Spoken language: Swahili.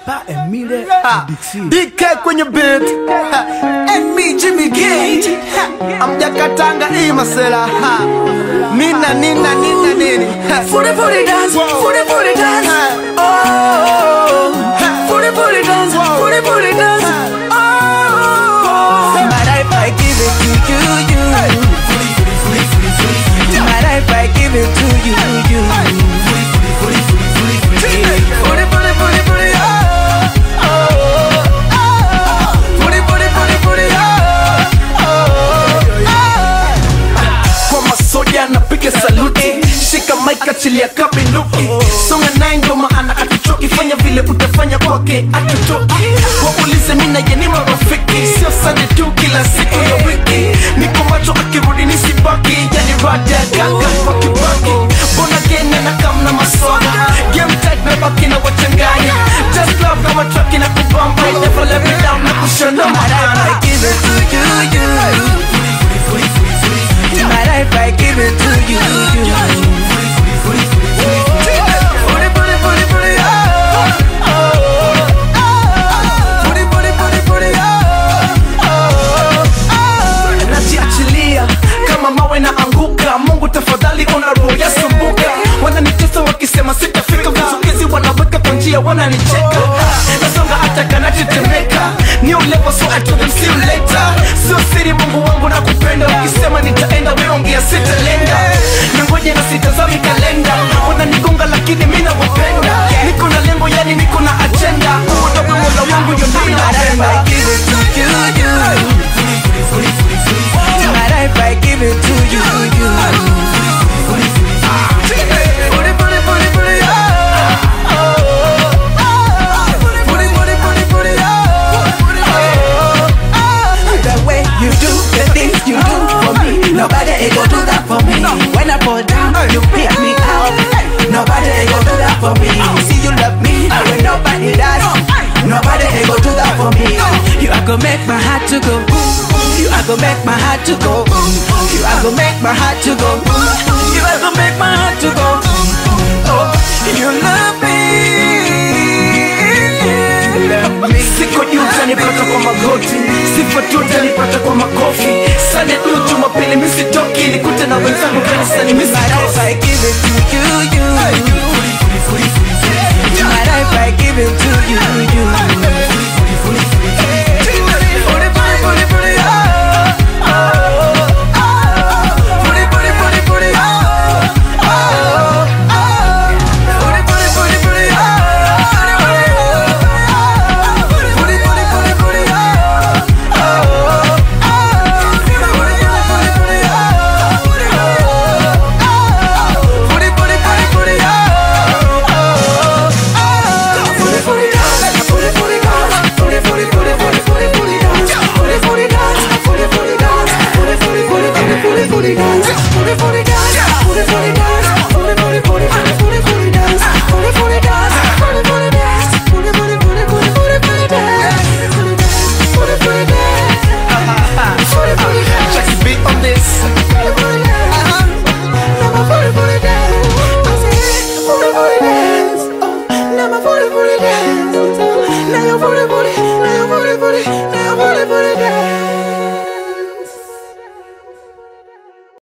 Pa Emile Ha. Dixie. DK kwenye beat Ha. and me Jimmy Gate Ha. amjakatanga hii masela Ha. nina nina nina nini Ha. Footy footy dance, Wow. footy footy dance. Ha. Oh, Ha. footy footy dance, Wow. footy footy dance. Ha. Oh, my life I give it to you, you. My life I give it to you, you. Footy footy footy footy, oh, oh, oh. Footy footy footy footy, oh, oh, oh. kwa masoja napiga saluti shika maika achilia kabinduki songa naye ndo maana atuchoki fanya vile utafanya kwake atutoki waulize mi naye ni marafiki sio sande tu kila siku ya wiki niko macho akirudi nisibaki yani rada gaga kwa kibaki mbona gene na kamna maswala game tight na baki na wachanganya just love kama truck na kubamba I never let me down na kushona My life I maana give it to you, you. My life I give it to you, you. Footy footy footy footy, oh, oh, oh. Footy footy footy footy, oh, oh, oh. najiachilia kama mawe na anguka mungu tafadhali ona roho yasumbuka wananitesa wakisema sitafika vizukizi wanaweka kwa njia wananicheka nasonga hata kanatetemeka ni ulevo so I told them see you later sio siri mungu wangu na kupenda ukisema nitaenda weongea sitalenga nangoja na sitazami kalenda wananigonga lakini mi nawapenda niko na lengo yani niko na ajenda uodogo mola wangu ndio ndio My life napenda I give it to you, you. My life I give it to you, you. Footy footy footy footy, oh, oh, oh. Footy footy footy footy, oh, oh, oh. The way you do the things you do for me, nobody ain't gonna do that for me. When I fall down, you pick me up. Nobody ain't gonna do that for me. See you love me when nobody does. Nobody ain't gonna do that for me. You are gonna make my heart to go. You are gonna make my heart to go. You are gonna make my heart to go. You are gonna make my heart to go. Oh, you love me. Love me. siko juu utanipata kwa magoti sifa tu utanipata kwa makofi sane tu jumapili misitoki nikute na wenzangu kanisani My life I misitoki give it to you, you. My life I give it to you,